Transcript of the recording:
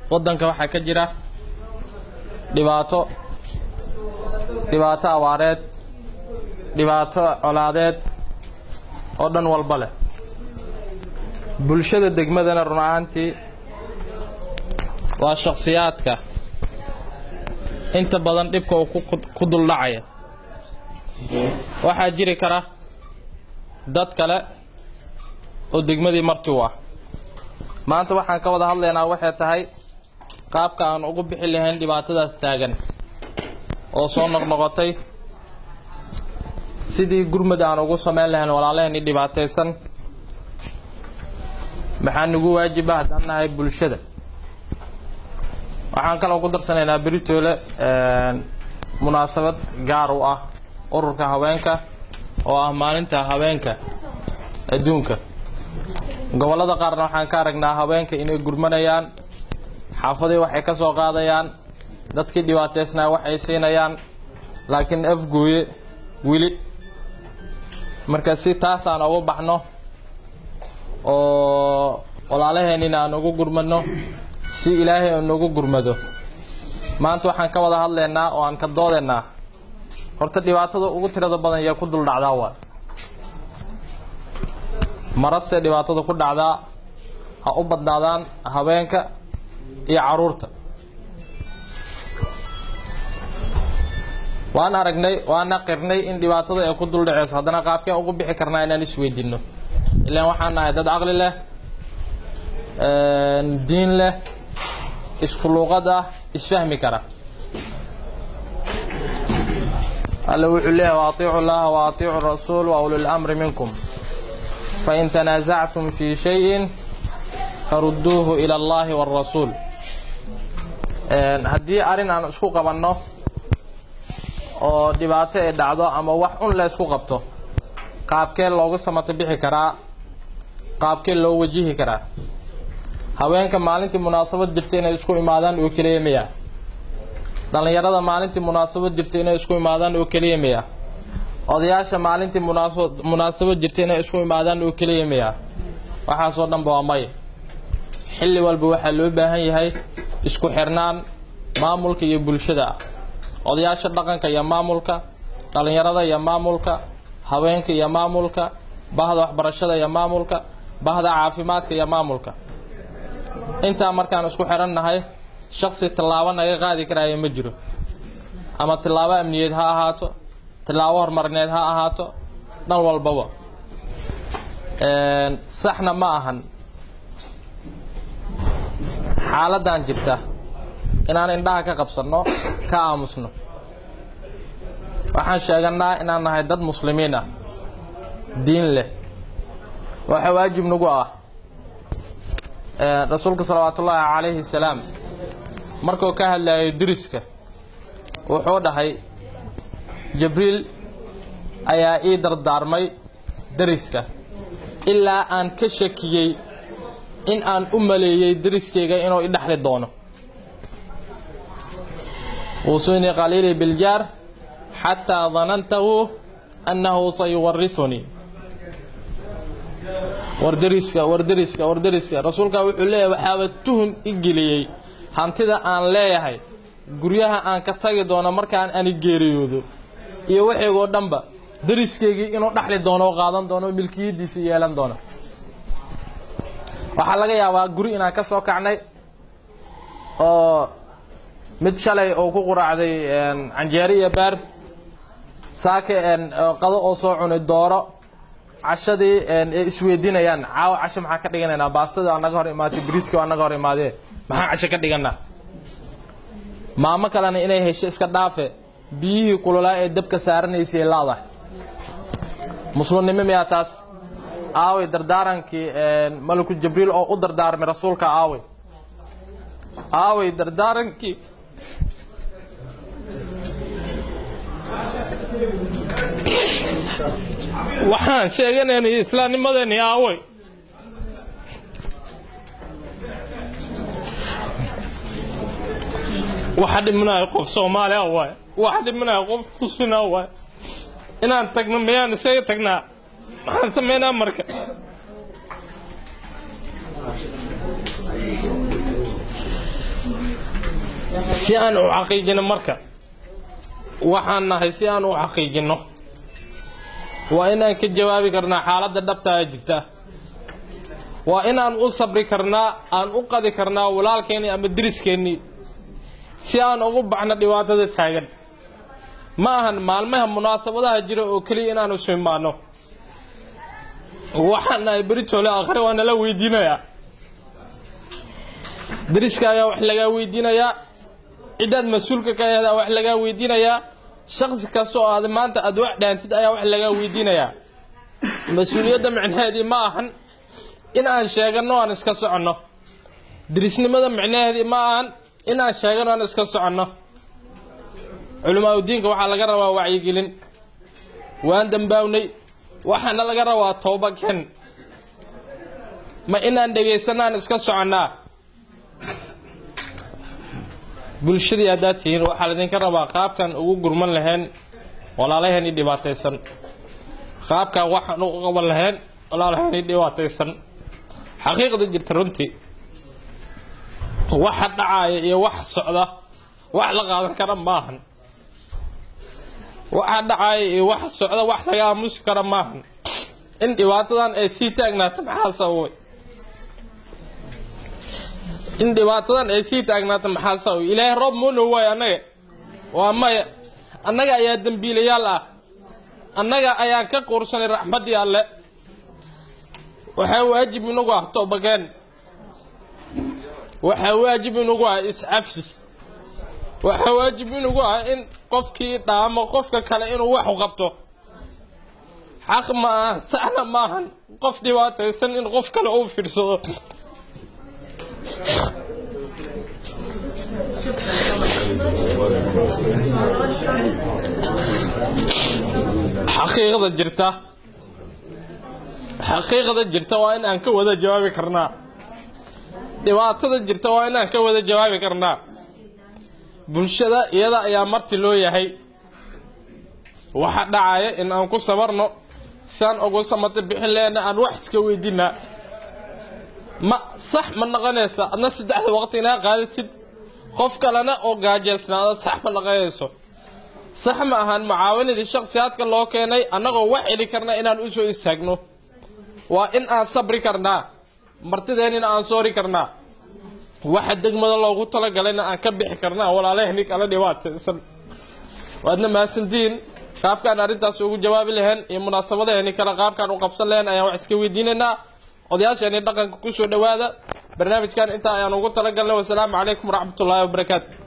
waddanka waxaa ka jira dhibaato dhibaato abaareed dhibaato colaadeed oo dhan walba leh bulshada degmadana run ahaantii waa shakhsiyaadka inta badan dhibka uu ku duldhacaya waxaa jiri kara dad kale oo degmadii marti u ah maanta waxaan ka wada hadlaynaa waxay tahay qaabka aan ugu bixi lahayn dhibaatadaas taagan oo soo noqnoqotay sidii gurmud aan ugu samayn lahayn walaalaheenii dhibaataysan maxaa nagu waajiba haddaan nahay bulshada waxaan kaloo ku darsanaynaa beritoole munaasabad gaar u ah ururka haweenka oo ah maalinta haweenka adduunka gobollada qaarna waxaan ka aragnaa haweenka inay gurmanayaan xaafadii waxay ka soo qaadayaan dadkii dhibaataysnaa waxay siinayaan laakiin afgooye weli marka si taasaan ugu baxno oo walaalaheenina aan ugu gurmano si ilaahay uu nagu gurmado maanta waxaan ka wada hadlaynaa oo aan ka doodaynaa horta dhibaatada ugu tirada badan yaa ku dul dhacdaa waa marase dhibaatada ku dhacdaa ha u badnaadaan haweenka iyo caruurta waan aragnay waana qirnay in dhibaatada ay ku dul dhaceyso haddana qaabkeen ugu bixi karnaa inaan isweydiino ilaan waxaan nahay dad caqli leh diin leh isku luuqad ah isfahmi kara alla wuxuu leeyahay waatiicu llaha wa atiicu rasuul wa ulil amri minkum fain tanaasactum fii shayin farudduuhu ila allahi wاrasuul haddii arrin aan isku qabanno oo dhibaato ay dhacdo ama wax un la ysku qabto qaabkee loogu samato bixi karaa qaabkee loo wajihi karaa haweenka maalintii munaasabad jirta inay isku imaadaan oo keliya miya dhallinyarada maalintii munaasabad jirta inay isku imaadaan oo keliya miya odayaasha maalintii munaasabad jirta inay isku imaadaan oo keliya miya waxaasoo dhanba waa may xilli walba waxaa loo baahan yahay isku xirnaan maamulka iyo bulshada ah odayaasha dhaqanka iyo maamulka dhallinyarada iyo maamulka haweenka iyo maamulka bahda waxbarashada iyo maamulka bahda caafimaadka iyo maamulka intaa markaan isku xirannahay shaksi tillaabo naga qaadi karaya ma jiro ama tillaabo amniyeed ha ahaato tillaabo horumarineed ha ahaato dhan walbaba saxna ma ahan xaaladdan jirta inaan indhaha ka qabsanno ka aamusno waxaan sheeganaa inaan nahay dad muslimiin ah diin leh waxaa waajib nagu ah rasuulka salawaatu ullaahi calayhi salaam markuu ka hadlayo diriska wuxuu dhahay jibriil ayaa ii dardaarmay deriska ilaa aan ka shakiyey in aan u maleeyey deriskayga inuu i dhexli doono wuusunii qaliilii biljaar xataa danantahu annahu sayuwarisunii warderiska warderiska warderiska rasuulkaa wuxuu leeyahay waxaaba tuhun i geliyey hantida aan leeyahay guryaha aan ka tagi doono markaan ani geeriyoodo iyo waxaygoo dhanba deriskaygii inuu dhaxli doono oo qaadan doono oo milkiyaddiisa yeelan doono waxaa laga yaabaa guri inaan ka soo kacnay oo mid shalay oo ku quraacday canjeero iyo baar saake qado oo soo cunay dooro cashadii ay isweydiinayaan caawa casho maxaa ka dhiganaynaa baastada anaga hor imaatay bariiska anaga hor imaadee maxaan casho ka dhiganaa maamo kalena inay hesho iska dhaafe biyihii kululaa ee dabka saaranaysay laadahay muslimnimo miyaa taas aaway dardaarankii malaku jibriil oo u dardaarmay rasuulka aaway aaway dardaarankii waxaan sheeganaynay islaamnimadeeni aaway waxa dhimanaya qof soomaali ah waay waxa dhimanaya qof muslin ah waay inaan tagno miyaan isaga tagnaa maxaan samaynaa marka si aan u xaqiijino marka waxaan nahay si aan u xaqiijino waa inaan ka jawaabi karnaa xaaladda dhabtaa jirta waa inaan u sabri karnaa aan u qadi karnaa walaalkeennii ama deriskeenii si aan ugu baxno dhibaatada taagan ma ahan maalmaha munaasabadaha jira oo keliya inaanu isu imaano waxaan nahay beritoole akhri waa nala weydiinayaa deriska ayaa wax lagaa weydiinayaa ciddaad mas-uulka ka ahdaa wax lagaa weydiinayaa shaksi kasta oo aad maanta aad wax dhaantid ayaa wax lagaa weydiinayaa mas-uuliyadda micnaheedii ma ahan in aan sheeganno aan iska soconno derisnimada micnaheedii ma ahan in aan sheeganno aan iska soconno culamaa udiinka waxaa laga rabaa wacyigelin waan dambaawnay waxaana laga rabaa toobakeen ma inaan dhegaysanno aan iska soconnaa bulshadii haddaad tihiin waxaa laydinka rabaa qaabkan ugu gurman lahayn walaalaheenii dhibaataysan qaabkan waxaan ugu qaban lahayn walaalaheenii dhibaataysan xaqiiqda jirta runtii waxa dhacaaya iyo wax socda wax la qaadan kara maahan waxa dhacaaya iyo wax socda wax laga aamusi kara maahan in dhibaatadan ay sii taagnaato maxaa sababay in dhibaatadan ay sii taagnaato maxaa sababay ilaahay roob moona waayo annaga waa maya annaga ayaa dembiilayaal ah annaga ayaan ka quursanay raxmaddii alle waxaa waajib inagu ah toobakeen waxaa waajib inagu ah iscafsis waxaa waajib inagu ah in qofkii dhaamo qofka kale inuu wax u qabto xaq ma aha saxna maahan qof dhibaataysan in qof kale uu fiirsado xaqiiqda jirta xaqiiqda jirta waa in aan ka wada jawaabi karnaa dhibaatada jirta waa in aan ka wada jawaabi karnaa bulshada iyada ayaa marti loo yahay waxa dhacaya in aan ku sabarno siaan ugu samata bixin lehna aan wax iska weydiinaa ma sax ma noqonaysa adna saddexda waqti inaa qaadatid qof kalena oo gaajeysnaada sax ma noqonayso sax ma ahan mucaawanadii shakhsiyaadka loo keenay annagoo wax heli karna inaan u soo istaagno waa in aan sabri karnaa martideennina aan soori karnaa waxa degmada loogu talagalayna aan ka bixi karnaa walaalahni kala dhibaataysan waadna mahadsantihiin qaabkaan arrintaas ugu jawaabi lahayn iyo munaasabadaheenni kale qaabkaan u qabsan lahayn ayaan wax iska weydiinaynaa odayaasheenii dhaqanka ku soo dhowaada barnaamijkan intaa ayaan ugu talagalnay wasalaamu calaykum waraxmatullaahi wabarakaatu